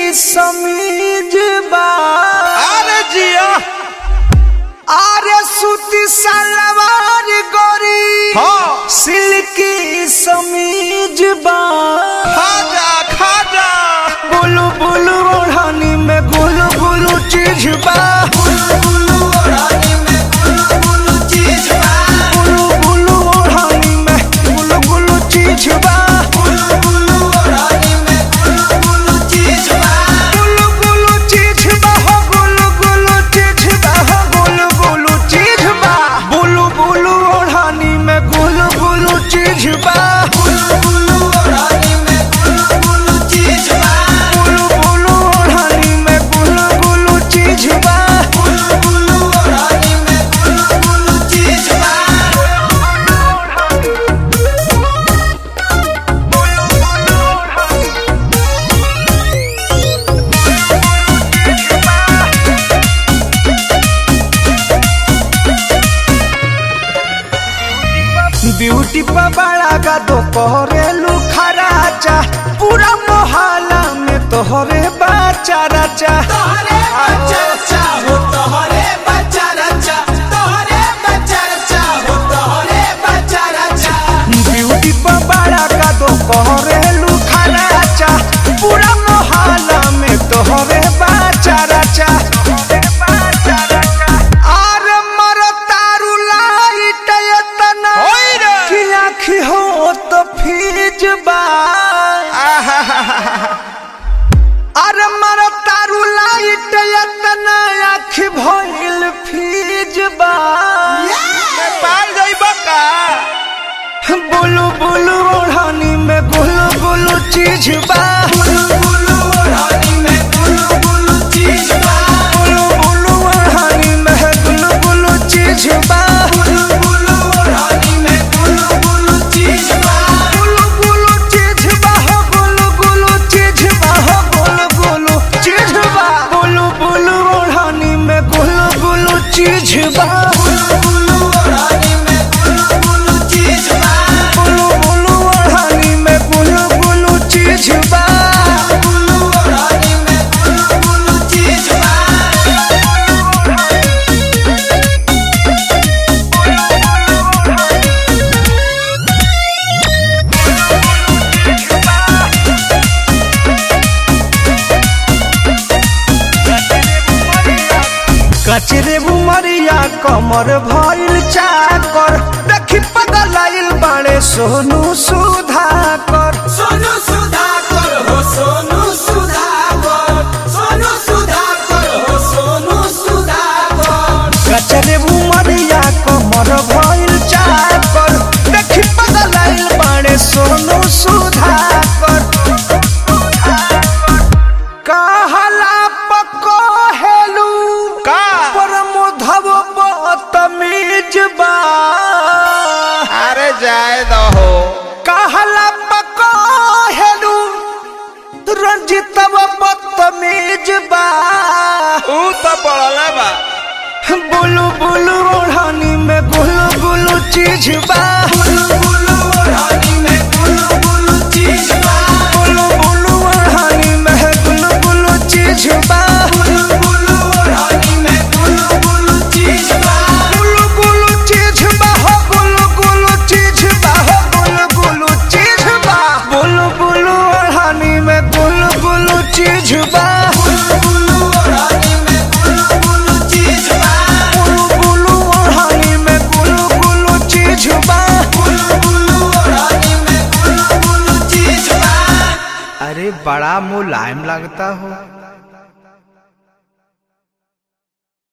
समीज बा अरे जिया आरे सूती सलवार गोरी हाँ सिल्की समीज बा खाजा खाजा बुलु बुलु ओढ़नी में गुलु गुलु चीज बा बुलु बुलु ओढ़नी में गुलु गुलु चीज बा बुलु बुलु ओढ़नी में गुलु गुलु चीज बा बुलु बुलु ओढ़नी में गुलु गुलु चीज बा गुलु गुलु चीज बा हो गुलु गुलु चीज बा हो गुलु गुलु चीज बा बुलु बुलु ओढ़नी में गुलु गुलु चीज बा बुलु बुलु ओढ़नी में गुलु गुलु चीज बा बुलु बुलु ओढ़नी में गुलु गुलु चीज बा बुलु बुलु ओढ़नी में गुलु गुलु चीज बा ब्यूटी पर बड़ा का तो कोहरेलू खराचा पूरा मोहल्ला में तोहरे बाचा राचा तोहरे बच्चा रचा हो तोहरे बच्चा रचा तोहरे बच्चा रचा हो तोहरे बच्चा रचा ब्यूटी पर बड़ा का तो कोहरेलू खराचा पूरा मोहल्ला में तोहरे बाचा राचा आरे मरो तारू लाइट एतना होई रे। कि आँखी हो तो फीज बा अरे मर तारू लाइट एतना आँख भइल फीज बा पाल जाइब का बुलु बुलु ओढ़नी में गुलु गुलु चीज बा बुलु बुलु ओढ़नी में बुलु बुलु चीज बा बुलु बुलु ओढ़नी में गुलु गुलु चीज बा बुलु बुलु ओढ़नी में बुलु बुलु चीज बा गुलु गुलु चीज बा हो गुलु गुलु चीज बा हो गुलु गुलु चीज बा बुलु बुलु ओढ़नी में गुलु गुलु चीज बा बुलु बुलु ओढ़नी में बुलु बुलु चीज बा बुलु बुलु ओढ़नी में गुलु गुलु चीज बा बुलु ओढ़नी में बुलु बुलु चीज बा कचरे बुमरिया कमर भइल चाकर देखी पगलाइल बाड़े सोनू सुधाकर सोनू सुधाकर हो सोनू सुधाकर सोनू सुधाकर हो सोनू सुधाकर कचरे बुमरिया कमर भइल चाकर देखी पगलाइल बाड़े सोनू सुधाकर कहला पको हेलू का परमोधव बतमीज बा अरे जाए दहो कहला पको हेलू रंजितव बदतमीज बा ऊ तो पड़ला बा बुलु बुलु ओढ़नी में गुलु गुलु चीज बा बुलु बुलु ओढ़नी में बुलु बुलु चीज बा बुलु बुलु ओढ़नी में गुलु गुलु चीज बा बुलु बुलु ओढ़नी में बुलु बुलु चीज बा गुलु गुलु चीज बा हो गुलु गुलु चीज बा हो गुलु गुलु चीज बा बुलु बुलु ओढ़नी में गुलु गुलु चीज बा बुलु बुलु ओढ़नी में बुलु बुलु चीज बा बुलु बुलु ओढ़नी में गुलु गुलु चीज बा बुलु बुलु ओढ़नी में बुलु बुलु चीज बा अरे बड़ा मुलायम लगता हो